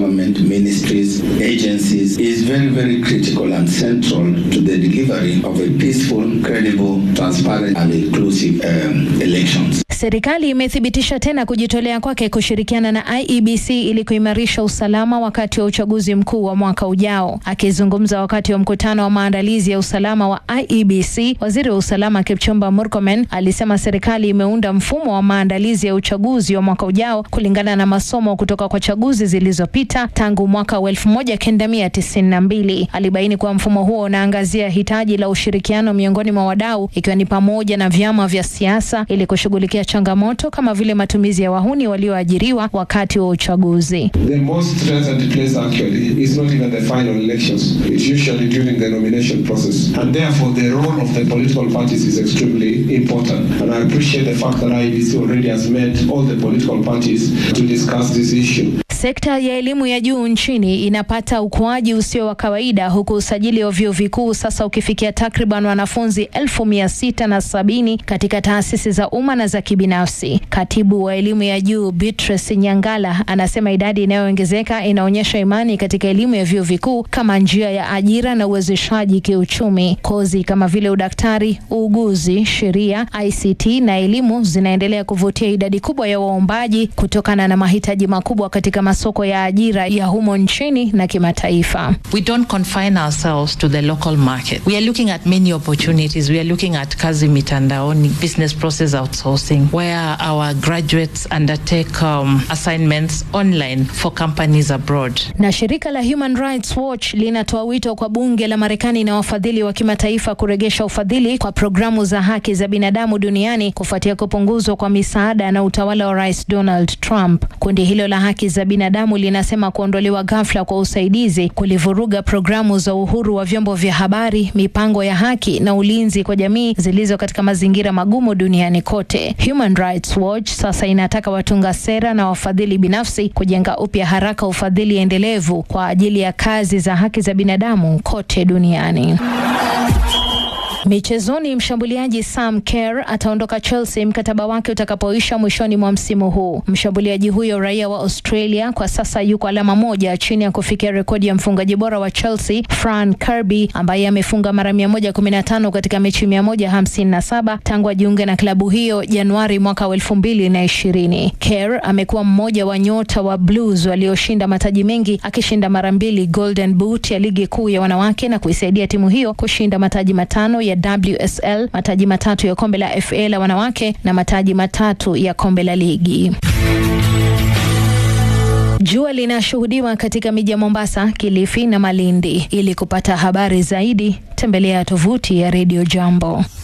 government ministries, agencies is very, very critical and central to the delivery of a peaceful, credible, transparent and inclusive um, elections. Serikali imethibitisha tena kujitolea kwake kushirikiana na IEBC ili kuimarisha usalama wakati wa uchaguzi mkuu wa mwaka ujao. Akizungumza wakati wa mkutano wa maandalizi ya usalama wa IEBC, waziri wa usalama Kipchumba Murkomen alisema serikali imeunda mfumo wa maandalizi ya uchaguzi wa mwaka ujao kulingana na masomo kutoka kwa chaguzi zilizopita tangu mwaka wa 1992. Alibaini kuwa mfumo huo unaangazia hitaji la ushirikiano miongoni mwa wadau ikiwa ni pamoja na vyama vya siasa ili kushughulikia changamoto kama vile matumizi ya wahuni walioajiriwa wakati wa uchaguzi. The most threatened place actually is not even the final elections. It's usually during the nomination process. And therefore the role of the political parties is extremely important. And I appreciate the fact that IEBC already has met all the political parties to discuss this issue. Sekta ya elimu ya juu nchini inapata ukuaji usio wa kawaida huku usajili wa vyuo vikuu sasa ukifikia takriban wanafunzi elfu mia sita na sabini katika taasisi za umma na za kibinafsi. Katibu wa elimu ya juu Beatrice Nyangala anasema idadi inayoongezeka inaonyesha imani katika elimu ya vyuo vikuu kama njia ya ajira na uwezeshaji kiuchumi. Kozi kama vile udaktari, uuguzi, sheria, ICT na elimu zinaendelea kuvutia idadi kubwa ya waombaji kutokana na mahitaji makubwa katika masoko ya ajira ya humo nchini na kimataifa. We don't confine ourselves to the local market. We are looking at many opportunities. We are looking at kazi mitandaoni, business process outsourcing, where our graduates undertake um, assignments online for companies abroad. Na shirika la Human Rights Watch linatoa wito kwa bunge la Marekani na wafadhili wa kimataifa kuregesha ufadhili kwa programu za haki za binadamu duniani kufuatia kupunguzwa kwa misaada na utawala wa Rais Donald Trump. Kundi hilo la haki za binadamu linasema kuondolewa ghafla kwa usaidizi kulivuruga programu za uhuru wa vyombo vya habari, mipango ya haki na ulinzi kwa jamii zilizo katika mazingira magumu duniani kote. Human Rights Watch sasa inataka watunga sera na wafadhili binafsi kujenga upya haraka ufadhili endelevu kwa ajili ya kazi za haki za binadamu kote duniani. Michezoni, mshambuliaji Sam Kerr ataondoka Chelsea mkataba wake utakapoisha mwishoni mwa msimu huu. Mshambuliaji huyo raia wa Australia kwa sasa yuko alama moja chini ya kufikia rekodi ya mfungaji bora wa Chelsea Fran Kirby ambaye amefunga mara 115 katika mechi 157 tangu ajiunge na klabu hiyo Januari mwaka wa 2020. Kerr amekuwa mmoja wa nyota wa Blues walioshinda mataji mengi akishinda mara mbili Golden Boot ya ligi kuu ya wanawake na kuisaidia timu hiyo kushinda mataji matano ya WSL, mataji matatu ya kombe la FA la wanawake na mataji matatu ya kombe la ligi. Jua linashuhudiwa katika miji ya Mombasa, Kilifi na Malindi. Ili kupata habari zaidi, tembelea tovuti ya Radio Jambo.